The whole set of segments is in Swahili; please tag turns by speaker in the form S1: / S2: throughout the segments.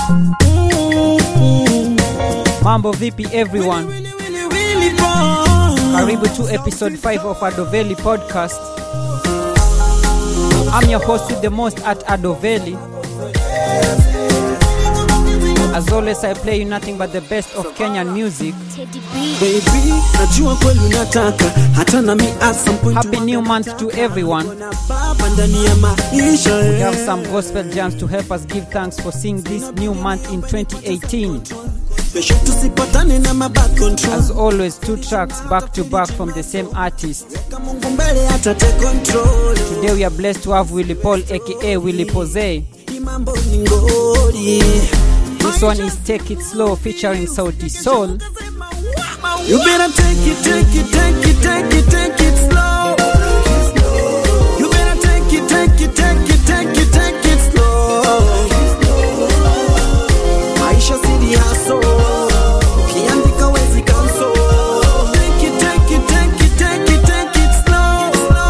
S1: Mambo vipi everyone? Karibu to episode 5 of Adoveli podcast. I'm your host with the most at Adoveli. As always, I play you nothing but the best of Kenyan music.
S2: Baby, najua kweli unataka hata na mi at some point
S1: Happy new month to everyone.
S2: na baba ndani ya maisha
S1: We have some gospel jams to help us give thanks for seeing this new month in 2018.
S2: kesho tusipatane na maback control
S1: As always, two tracks back to back from the same artist.
S2: Kama Mungu mbele hata take control
S1: Today we are blessed to have Willie Paul aka Willie Pose.
S2: Hii mambo ni ngori
S1: This one is Take It Slow featuring Sauti Soul.
S2: You better take it, take it, take it, take it, take it slow. You better take it, take it, take it, take it, take it slow. Maisha si haso, ukiandika wezi cancel. Take it, take it, take it, take it, take it slow.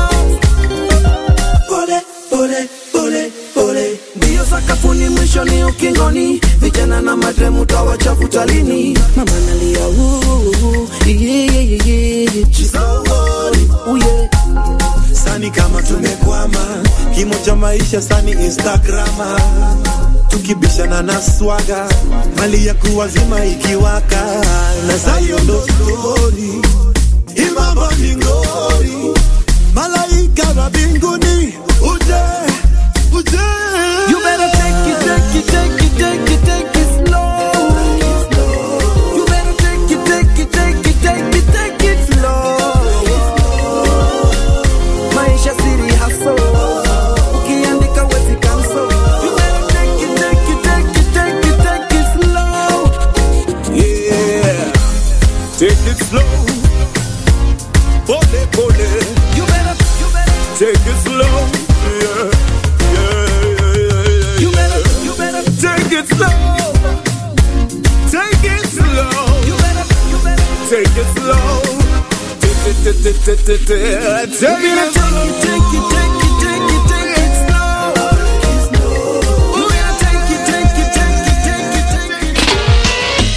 S2: Pole, pole, pole, pole. Mbio sakafuni mwisho ni ukingoni vijana na madremu tawachafuta lini mama nalia "Ooh, yeah, yeah, yeah. She's so worried. Ooh, yeah.
S3: sani kama tumekwama kimo cha maisha sani instagrama tukibishana na swaga mali ya kuwazima ikiwaka na zayo ndo stori imambo ni ngori malaika wa mbinguni uje uje
S2: You better take it, take it, take it, take it, take it slow. You better take it, take it, take it, take it, take it slow. Maisha siri haso, ukiandika wezi cancel. You better take it, take it, take it, take it, take it slow.
S3: yeah take it slow pole pole
S2: You better, you better,
S3: take it slow yeah yeah yeah yeah, yeah.
S2: you better, you better,
S3: Take it slow. Take it slow.
S2: you better, you better.
S3: Take it slow. Take it, take it, take it, take it,
S2: You
S3: take
S2: better
S3: it
S2: take it, take it, take it, take it, take it slow. You better take it, take it, take it, take it, take it.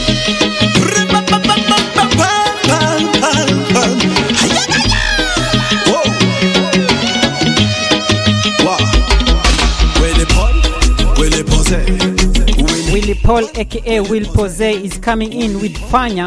S1: Willie Paul aka Will Pose is coming in with Fanya.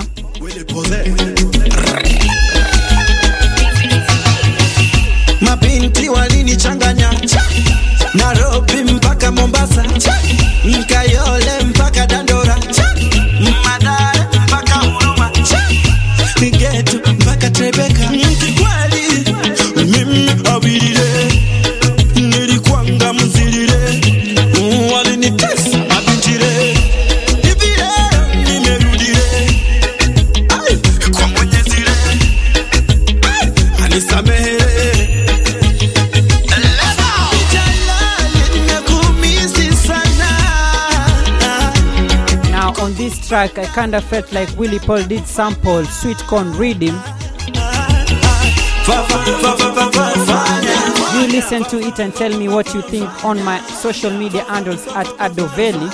S4: mabinti walinichanganya Nairobi mpaka Mombasa Nkayole mpaka Dandora Madare mpaka Huruma Getu mpaka Trebeka Kikweli mimi awilile nilikwanga mzilile walinitesa mabintile hivi leo nimerudile Ai, kwa mwenyezile Ai, anisamehere
S1: Now on this track, I kinda felt like Willie Paul did sample Sweet Corn Rhythm. You listen to it and tell me what you think on my social media handles at Adoveli.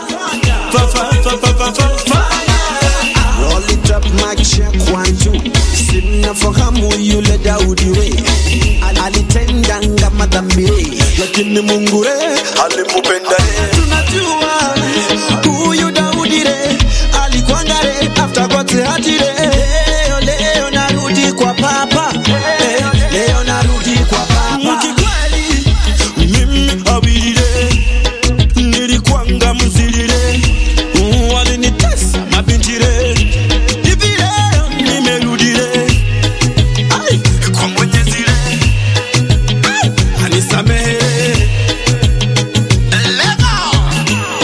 S4: Roll it up, mic check one two. Simnafahamu yule Daudi we Al- alitendanga madhambi we. lakini Mungu re alimpenda re. Tunajua huyu Daudi re alikwanga re after kote hati re. Leo leo narudi kwa papa leo, leo narudi kwa papa Kikweli mimi awilile nilikwanga mzilile walinitesa mabintire hivi leo nimerudile Ai, kwa mwenyezile Ai, anisamehe Lego.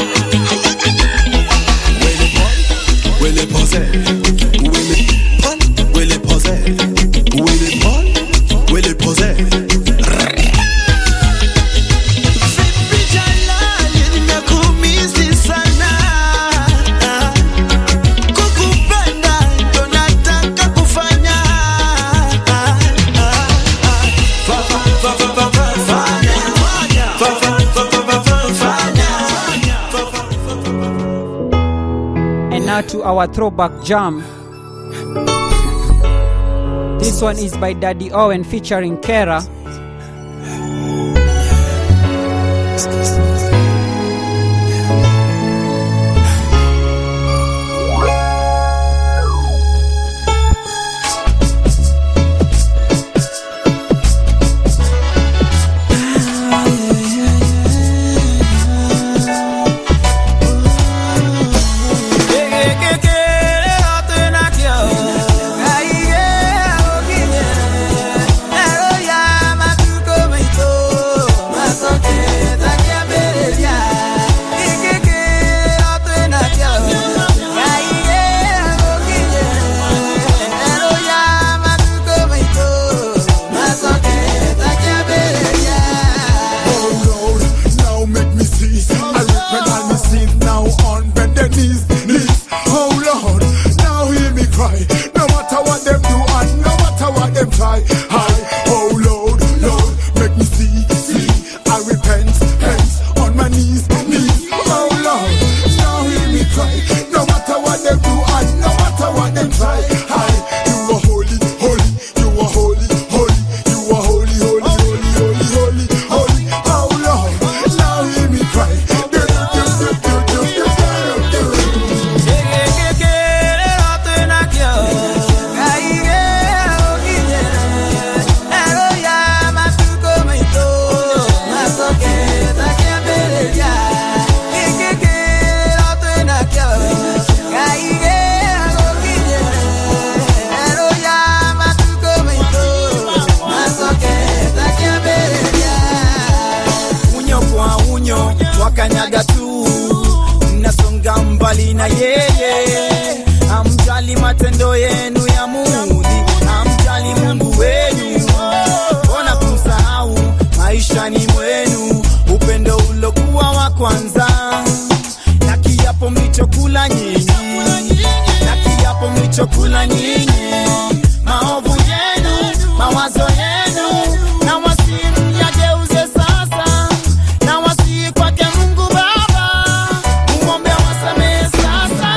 S1: now to our throwback jam. This one is by Daddy Owen featuring Kera.
S3: Oh Lord, now make me see. I repent all my sins now on bended knees, knees. Oh Lord, now hear me cry. No matter what them do and no matter what them try. I, oh Lord, Lord, make me see, see. I repent, repent on my knees, knees. Oh Lord, now hear me cry. No matter what them do and no matter what them try. I, you are holy, holy, you are holy, holy, you are holy, holy, holy, holy, holy, holy. Oh Lord, now hear me cry. Do, do, do, do, do, do, do, do, do.
S5: unyo kwa unyo wakanyaga tu mnasonga mbali na yeye amjali matendo yenu ya mudhi amjali mungu wenu mbona kumsahau maishani mwenu upendo ulokuwa wa kwanza na kiapo mlichokula nyinyi na kiapo mlichokula nyinyi maovu yenu mawazo yenu na wasimu yageuze sasa na wasii kwake mungu baba mumwombe wasamehe sasa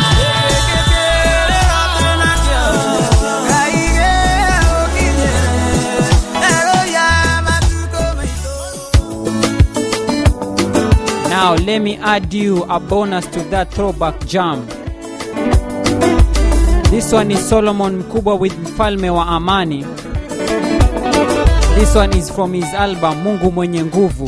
S1: Now let me add you a bonus to that throwback jam. This one is Solomon Mkubwa with Mfalme wa Amani. This one is from his album Mungu Mwenye Nguvu.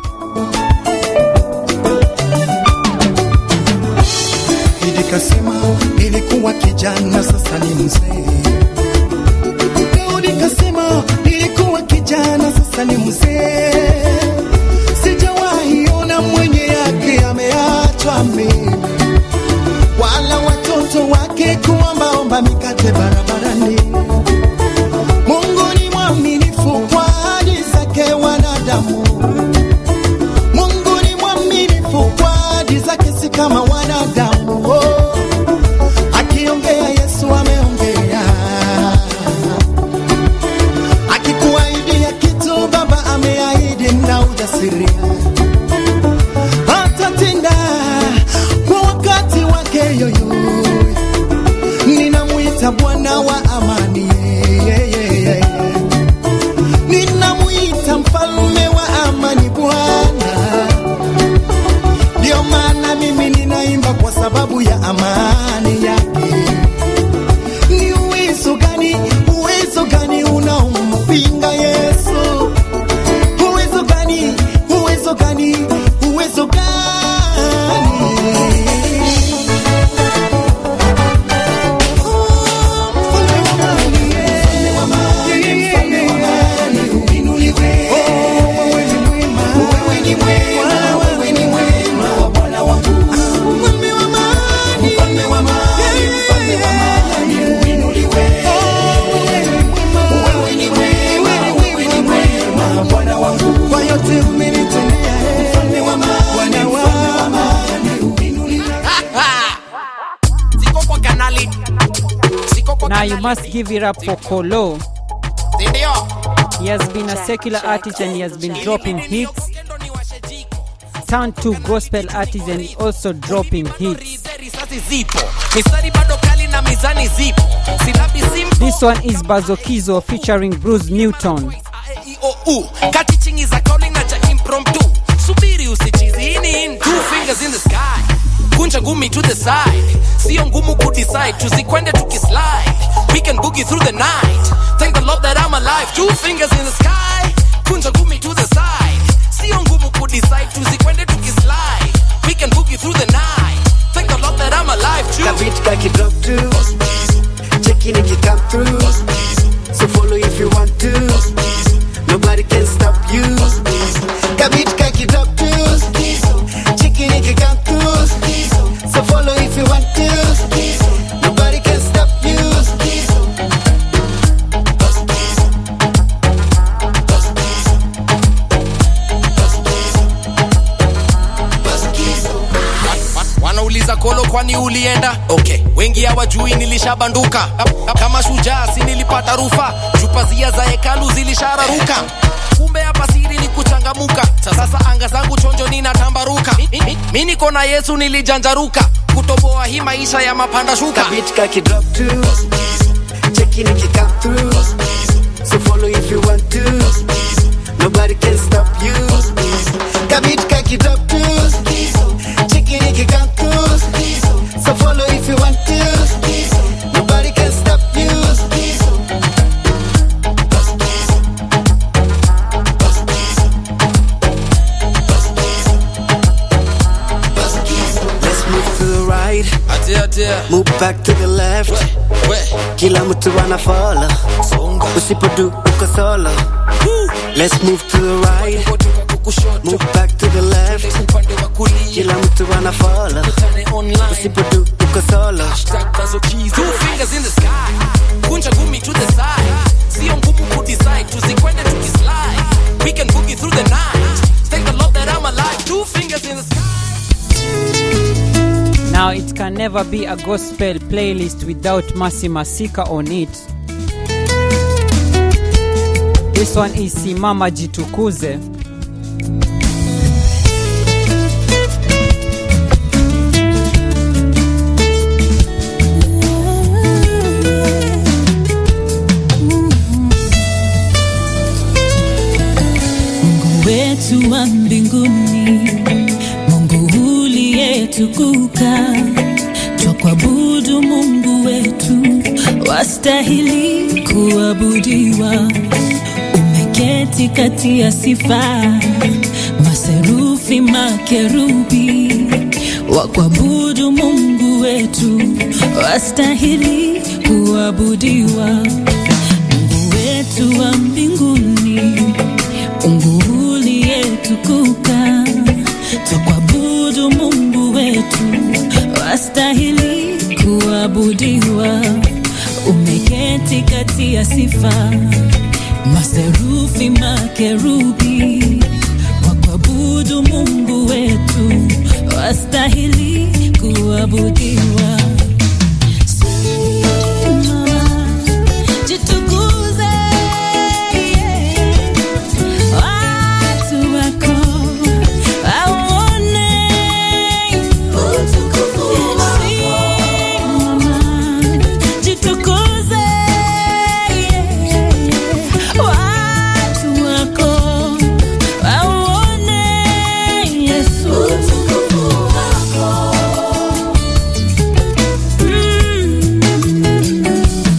S6: Idi kasema nilikuwa kijana sasa ni mzee. Daudi kasema nilikuwa kijana sasa ni mzee. Sijawahi ona mwenye yake ameachwa mimi, wala watoto wake kuombaomba mikate barabarani. Mungu ni mwaminifu kwa ahadi zake wanadamu. Mungu ni mwaminifu kwa ahadi zake, si kama wanadamu. Oh, akiongea Yesu ameongea, akikuahidia kitu Baba ameahidi na ujasiria atatenda kwa wakati wake yoyo. Ninamwita Bwana wa amani, yeah, yeah, yeah. ninamwita mfalme wa amani Bwana. Ndio maana mimi ninaimba kwa sababu ya amani yake. Ni uwezo gani, uwezo gani unaompinga Yesu? Uwezo gani, uwezo gani, uwezo gani? Kwa yote umenitendea, Bwana wangu.
S7: Siko kwa kanali. Siko kwa
S1: Now you
S7: kanali.
S1: must give it up for Kolo.
S7: Ndio.
S1: He has been a secular artist and he has been dropping hits. turned to gospel artist and also dropping hits.
S7: risasi zipo mistari bado kali na mizani zipo silabi simple
S1: This one is Bazokizo featuring Bruce Newton.
S7: IOU kati chingi za calling na cha impromptu subiri usichizi hii ni in two fingers in the sky kunja ngumi to the side sio ngumu kudecide tusikwende tukislide we can boogie through the night thank the lord that i'm alive two fingers in the sky kunja ngumi to the side sio ngumu kudecide tusikwende tukislide we can boogie through the night thank the lord that i'm alive two
S4: Kabit kaki drop to Checking if you come through So follow if you want to Nobody can stop you Kabit kaki drop to Checking if you come through So follow if you want to Nobody can stop you
S7: Wa- wanauliza kolo kwani ulienda okay wengi hawajui nilishabanduka kama shujaa si nilipata rufa chupazia za hekalu zilishararuka kumbe hapa siri ni kuchangamuka sasa anga zangu chonjo ninatambaruka Mi- mi- mi niko na yesu nilijanjaruka kutoboa hii maisha ya mapanda shuka
S4: Kabit kaki drop to Checking if you come through So follow if you want to Nobody can stop you Kabit kaki drop to Checking if you come through So follow if you want to Nobody can stop you Let's move to the right
S7: atia atia
S4: Move back to the left
S7: we
S4: Kila mtu anafolo
S7: songa
S4: Usipodu uko solo Let's move to the right
S7: kutoka kukushoto
S4: Move back to the left
S7: upande wa kulia
S4: Kila mtu anafolo
S7: Tane online
S4: Usipodu uko solo
S7: Hashtag Bazokizo. Two fingers in the sky kunja ngumi to the side sio ngumu kudecide tusikwende tukislide we can boogie through the night thank the lord that i'm alive two fingers in the sky
S1: Now it can never be a gospel playlist without Masi Masika on it. This one is Simama Jitukuze.
S8: Mungu wetu wa mbinguni, Mungu uliyetukuka, twakuabudu Mungu wetu, wastahili kuabudiwa. Umeketi kati ya sifa, maserufi, makerubi, wakuabudu Mungu wetu, wastahili kuabudiwa. Mungu wetu wa mbinguni Mungu uliyetukuka, twakuabudu Mungu wetu, wastahili kuabudiwa. Umeketi kati ya sifa, maserufi, makerubi, wakuabudu Mungu wetu, wastahili kuabudiwa. Simama, jitukuze, yeah. Watu wako waone utukufu wako. Simama, jitukuze, yeah. Watu wako waone Yesu utukufu wako. Mm.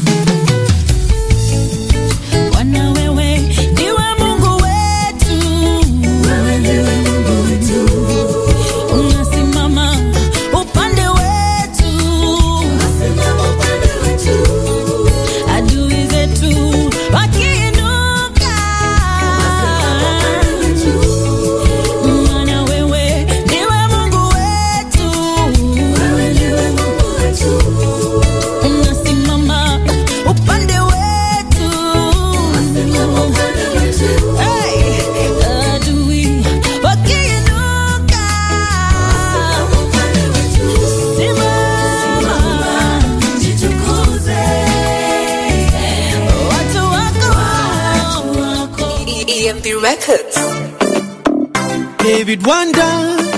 S8: Bwana wewe ndiwe Mungu wetu, wewe ndiwe Mungu wetu, unasimama upande wetu, unasimama upande wetu, adui zetu wakiinuka, maana wewe ndiwe Mungu wetu, wewe ndiwe Mungu wetu unasimama upande wetu Hey! adui wakiinuka simama jitukuze watu wako
S9: EMP Records.
S6: David Wanda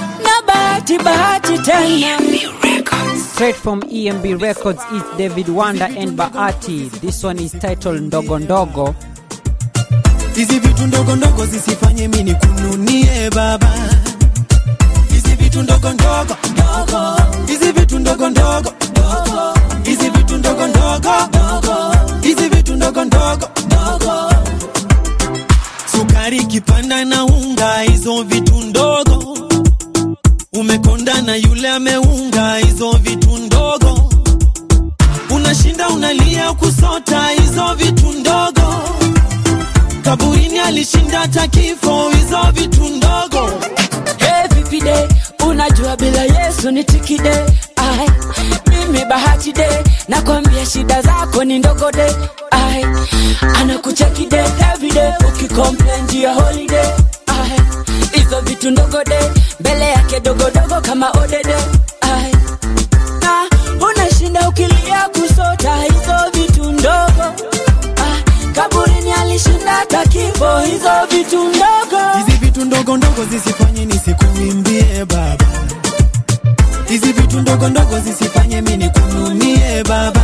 S8: bahati bahati tena
S1: Straight from EMB Records is David Wanda and Baati. This one is titled Ndogo Ndogo.
S6: hizi vitu ndogo ndogo zisifanye mini kununie baba hizi vitu ndogo ndogo ndogo hizi vitu ndogo ndogo ndogo hizi vitu ndogo ndogo ndogo hizi vitu ndogo ndogo ndogo sukari kipanda na unga hizo vitu ndogo umekonda na yule ameunga hizo vitu ndogo unashinda unalia kusota hizo vitu ndogo kaburini alishinda hata kifo hizo vitu ndogo
S8: Hey, vipi de unajua bila yesu ni tikide ai mimi bahati de nakwambia shida zako ni ndogo de ai anakucheki de everyday ukicomplain juu ya holiday ai hizo vitu ndogo de mbele yake dogodogo kama odede ai na unashinda ukilia kusota hizo vitu ndogo ai kaburini alishinda hata kifo hizo vitu ndogo
S6: hizi vitu ndogo ndogo zisifanye nisikuimbie baba hizi vitu ndogo ndogo zisifanye mi nikununie baba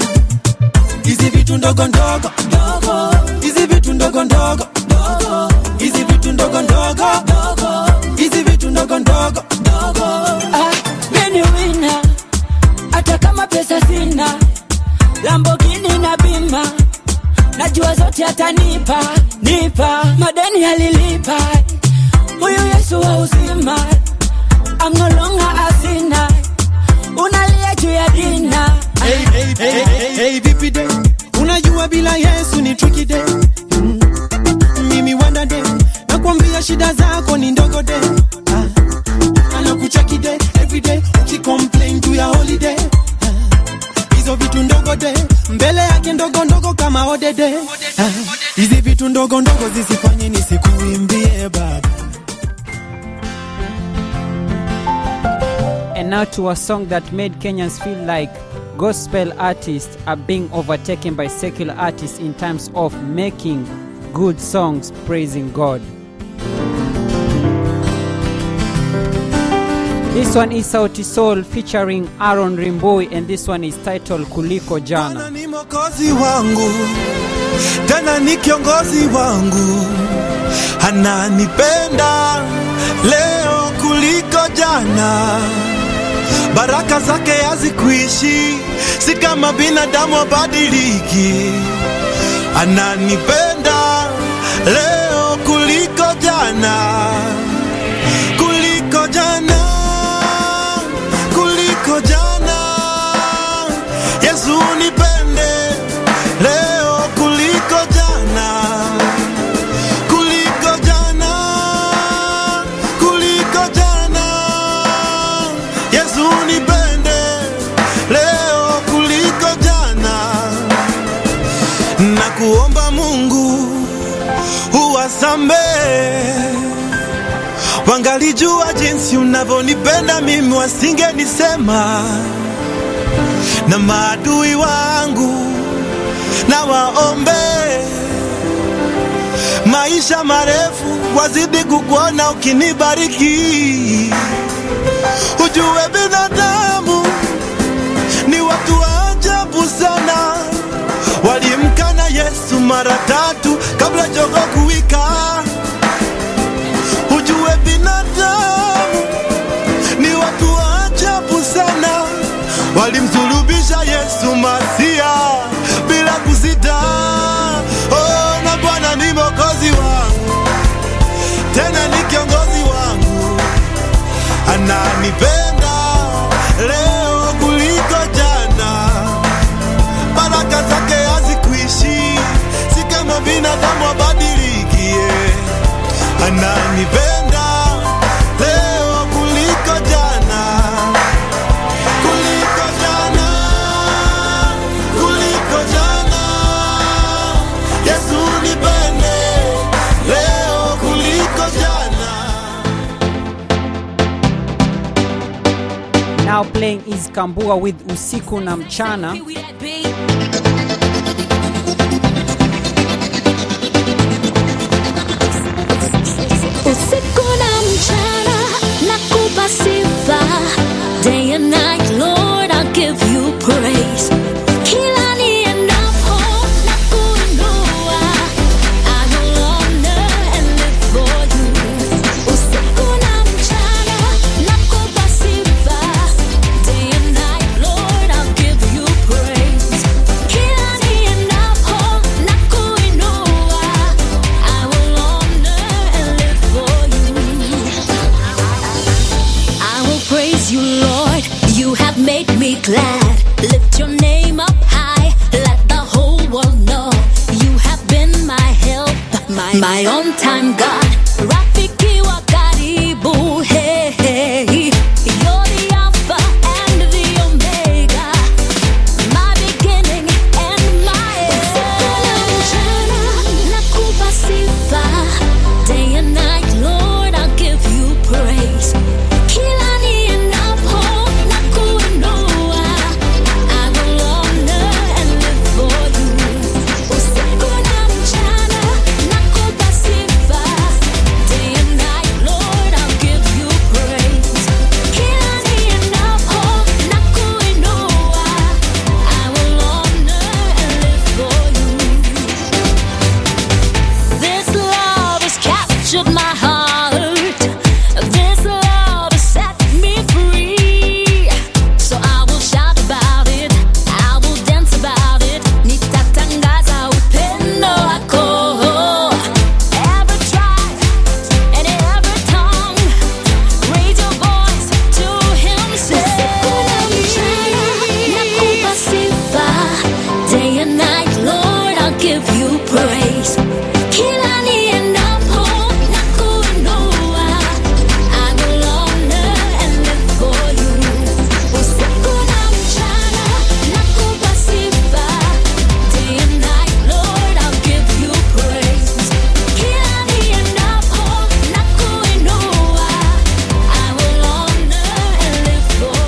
S6: hizi vitu ndogo ndogo ndogo hizi vitu ndogo ndogo ndogo hizi vitu ndogo ndogo ndogo hizi vitu ndogo ndogo ndogo
S8: Ah, mimi wina hata kama pesa sina lambogini na bima najua zote atanipa nipa madeni alilipa huyu yesu wa uzima amnolonga asina unalia juu ya dina
S6: hey, hey, hey, hey, hey, vipi de unajua bila yesu ni tricky de mm. mimi wanda de nakwambia shida zako ni ndogo de ah. anakucheki de everyday ukicomplain juu ya holiday ah. hizo vitu ndogo de mbele yake ndogo ndogo kama odede ah. hizi vitu ndogo ndogo zisifanye nisikuimbie baba
S1: And now to a song that made Kenyans feel like gospel artists are being overtaken by secular artists in terms of making good songs praising God. This one is Sauti Soul featuring Aaron Rimboi and this one is titled Kuliko Jana.
S9: Bwana ni mwokozi wangu, tena ni kiongozi wangu, ananipenda leo kuliko jana. Baraka zake hazikuishi, si kama binadamu abadiliki. Ananipenda leo kuliko jana, kuliko jana, kuliko jana. Yesu nipende leo kuliko jana, kuliko jana, kuliko jana. Yesu nipende leo kuliko jana, na kuomba Mungu uwasamehe wangalijua jinsi unavyonipenda mimi, wasingenisema na maadui wangu na waombe maisha marefu, wazidi kukuona ukinibariki. Ujue binadamu ni watu wa ajabu sana, walimkana Yesu mara tatu kabla jogo kuwika. Ujue binadamu ni watu wa ajabu sana, walimsulubisha Yesu Masia bila kusita. Oh, na Bwana ni mwokozi wangu, tena ni kiongozi wangu, ananipenda leo kuliko jana. Baraka zake hazikuishi, si kama binadamu abadilikie. Ananipenda leo kuliko jana, kuliko jana, kuliko jana. Yesu nipende leo kuliko jana.
S1: Now playing is Kambua with Usiku na Mchana.
S10: usiku na mchana nakupa sifa night, Lord, I'll give you praise. Kila niendapo na kuinua, I will honor and live for you. Usiku na mchana nakupa sifa. Day and night, Lord, I'll give you praise. Kila niendapo na kuinua, I will honor and live for you. I will praise you, Lord. You have made me glad. Lift your name up high. Let the whole world know you have been my help, my, my on time God. Rafiki wa karibu, hey, hey. You're the Alpha and the Omega. My beginning and my end. Nakupa sifa. Day and night, Lord, I'll give you praise. Kila niendapo na kuinua, I will honor and live for you. Usiku na mchana nakupa sifa. Day and night, Lord, I'll give you praise. Kila niendapo na kuinua, I will honor and live for you. This love has captured my heart. This love has set me free. So I will shout about it. I will dance about it. Nitatangaza upendo wako. Every tribe and every tongue, raise your voice to Him. Nakupa sifa. Day and night, Lord, I'll give you praise. Kila niendapo na kuinua, I will honor and live for you. Usiku na mchana nakupa sifa. Day and night, Lord, I'll give you praise. Kila niendapo na kuinua, I will honor and live for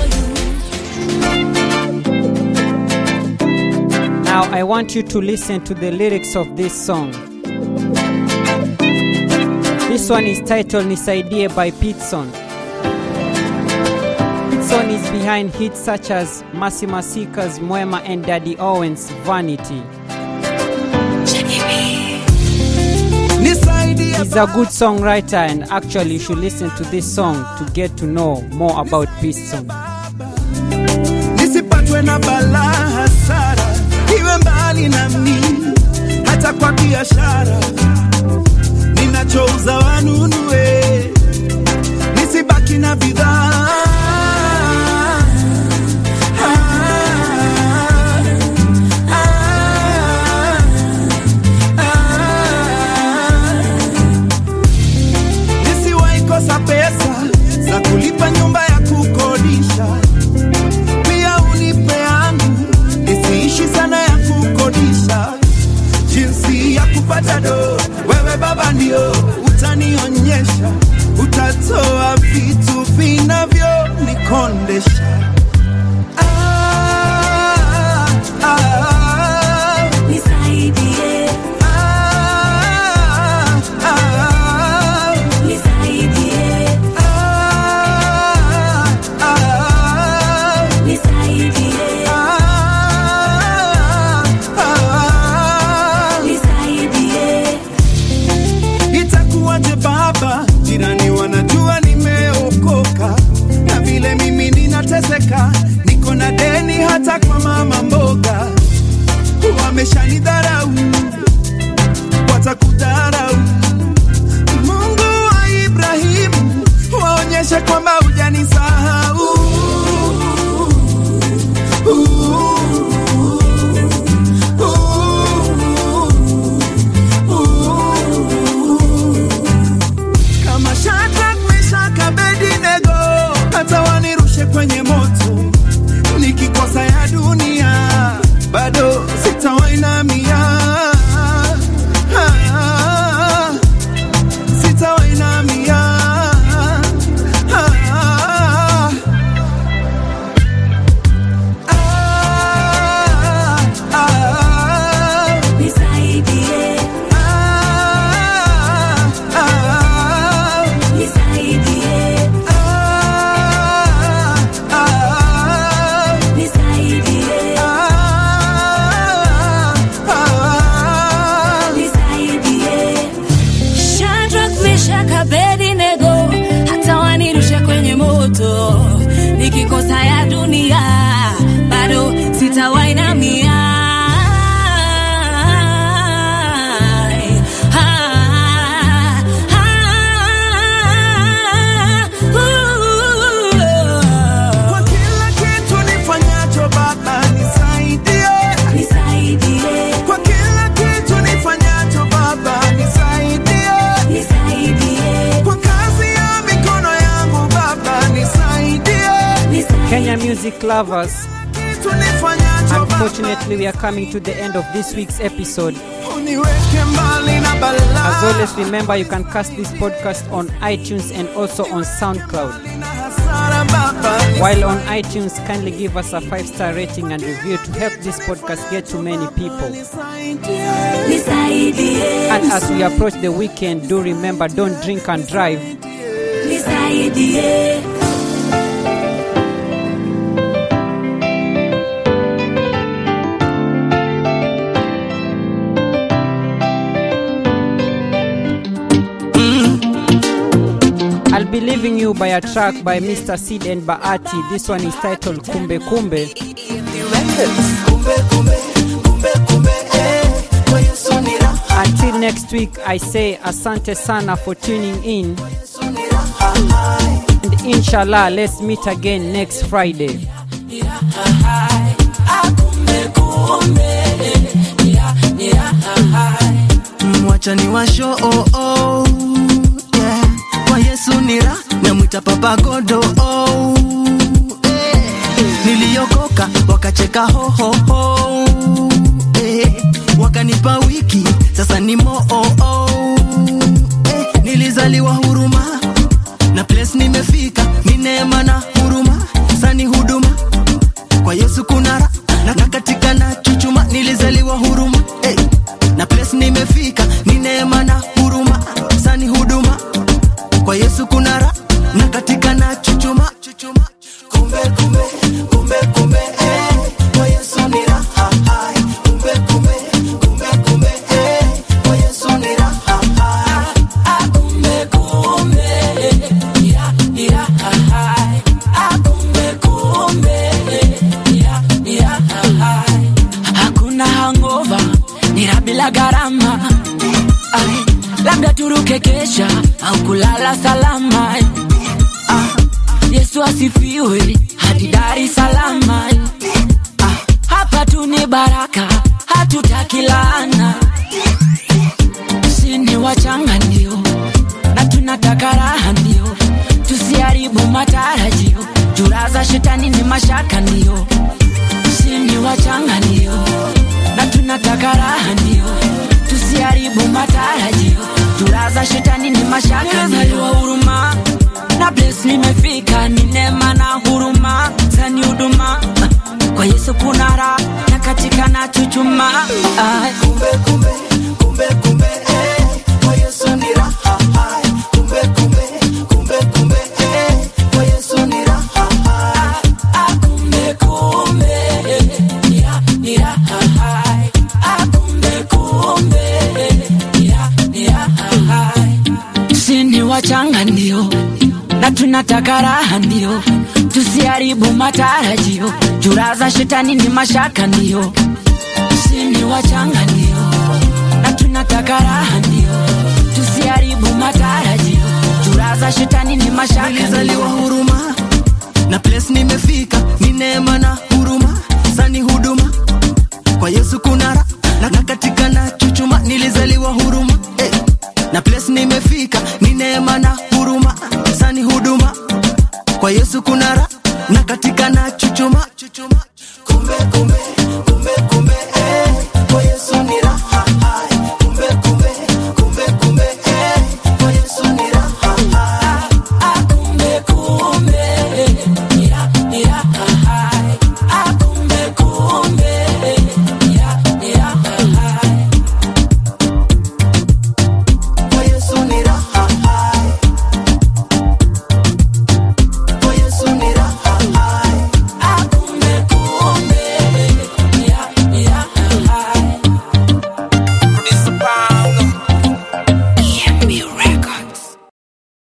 S10: you.
S1: Now I want you to listen to the lyrics of this song. This one is titled Nisaidie by Pitson. Pitson is behind hits such as Masi Masika's Mwema and Daddy Owen's Vanity. He's a good songwriter and actually you should listen to this song to get to know more about Pitson.
S6: nisipatwe na balaa hasara, iwe mbali nami, hata kwa biashara ninachouza wanunue, nisibaki na bidhaa Ah, ah, ah. Nisiwahi kosa pesa za kulipa nyumba ya kukodisha pia unipe yangu nisiishi sana ya kukodisha jinsi ya kupata do wewe baba ndio utanionyesha utatoa vitu vinavyo nikondesha ah, ah,
S10: Nisaidie,
S6: ah, ah,
S10: nisaidie,
S6: ah, ah,
S10: nisaidie,
S6: ah, ah.
S10: nisaidie.
S6: Itakuwaje baba, jirani wanajua nimeokoka, na vile mimi ninateseka, niko na deni hata kwa mama mboga. Wameshanidharau, watakudharau. Mungu wa Ibrahimu, waonyeshe kwamba hujanisahau. kama Shadrach, Meshach, Abednego, hata wanirushe kwenye moto, nikikosa ya dunia bado sitawainamia, Ah, sitawainamia, Ah,
S1: music lovers, unfortunately, we are coming to the end of this week's episode. As always, remember you can cast this podcast on iTunes and also on SoundCloud. While on iTunes, kindly give us a five star rating and review to help this podcast get to many people. And as we approach the weekend, do remember don't drink and drive. I'll be leaving you by a track by Mr. Sid and Baati. This one is titled Kumbe Kumbe. Until next week, I say asante sana for tuning in. And inshallah, let's meet again next Friday.
S6: mwacha ni washo oh, oh, yeah. kwa yesu nira namwita papa godo oh, eh. niliokoka wakacheka hohoho eh. wakanipa wiki sasa ni moo oh, oh, eh. nilizaliwa huruma na place nimefika ni neema na huruma sani huduma kwa yesu kunara na, na katika na chuchuma nilizaliwa huruma hey. na place nimefika ni neema na huruma sani huduma kwa yesu kunara na katika na chuchuma chuchuma kumbe kumbe kumbe kumbe eh. kwa yesu ni raha hai. kumbe kumbe kumbe kumbe eh. kwa yesu ni raha hai. kumbe kumbe ira ira hai. kumbe kumbe ira ira hai.
S8: hakuna hangova nira bila gharama Ai, labda turuke kesha au kulala salama ah, yesu asifiwe hadi dar es salama ah, hapa tu ni baraka hatutaki laana sini wachanga ndio na tunataka raha ndio tusiharibu matarajio juraza shetani ni mashaka ndio sini wachanga ndio na tunataka raha ndio tusiharibu matarajio juraza shetani ni mashaka ndio huruma na place nimefika ni neema na huruma zani huduma kwa yesu kuna raha na katika na chuchuma Ai.
S6: kumbe kumbe kumbe kumbe eh. kwa yesu ni raha hai. kumbe kumbe kumbe kumbe eh. kwa yesu ni raha hai.
S8: kumbe kumbe nira nira hai kumbe kumbe nira nira hai sini wachanga ndio na tunataka raha ndio tusiharibu matarajio juraza shetani ni mashaka ndio sini wachanga ndio na tunataka raha ndio tusiharibu matarajio juraza shetani ni mashaka
S6: nilizaliwa
S8: ndio
S6: huruma na place nimefika ni neema na huruma sani huduma kwa yesu kunara na na katika na chuchuma nilizaliwa huruma eh. na place nimefika ni neema na huruma sani huduma kwa yesu kunara na katika na chuchuma